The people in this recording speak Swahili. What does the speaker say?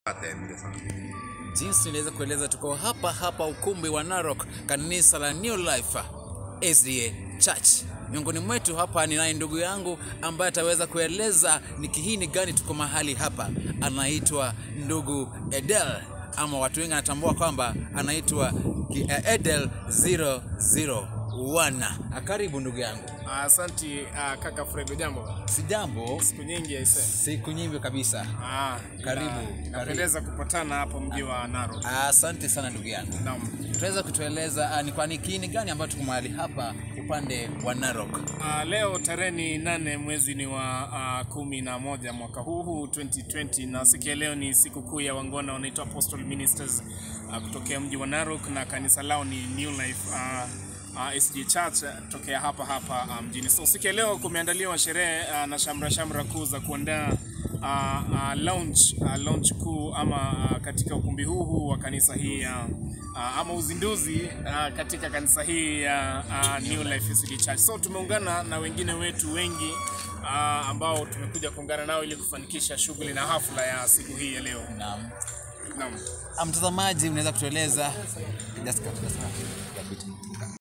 Asante sana. Jinsi niliweza kueleza, tuko hapa hapa ukumbi wa Narok, kanisa la New Life SDA Church. Miongoni mwetu hapa ninaye ndugu yangu ambaye ataweza kueleza ni kihini gani tuko mahali hapa. Anaitwa ndugu Edel ama watu wengi anatambua kwamba anaitwa ki- eh, Edel 001. Ah, Karibu ndugu yangu. Asanti uh, kaka Fred, jambo. Sijambo, Siku nyingi aise. siku nyingi kabisa. Ah, Karibu, ina- karibu. Inapendeza kupatana hapo mji wa Narok. Asante sana ndugu yangu. Naam. Tunaweza kutueleza ah, ni kwa ni kiini gani ambacho tuko mahali hapa upande wa Narok? Uh, leo tarehe ni nane mwezi ni wa uh, kumi na moja mwaka huu huu 2020 na siku ya leo ni siku kuu ya Wangona wanaitwa Apostle Ministers uh, kutokea mji wa Narok na kanisa lao ni New Life uh, uh, SG Church uh, tokea hapa hapa uh, mjini. So siku ya leo kumeandaliwa sherehe uh, na shamra shamra kuu za kuandaa uh, uh, launch uh, launch kuu ama uh, katika ukumbi huu huu wa kanisa hii ya uh, ama uzinduzi uh, katika kanisa hii ya uh, New Life SD Church. So tumeungana na wengine wetu wengi uh, ambao tumekuja kuungana nao ili kufanikisha shughuli na hafla ya siku hii ya leo. Naam. Naam. Ah, Mtazamaji, unaweza kutueleza just cut, just cut.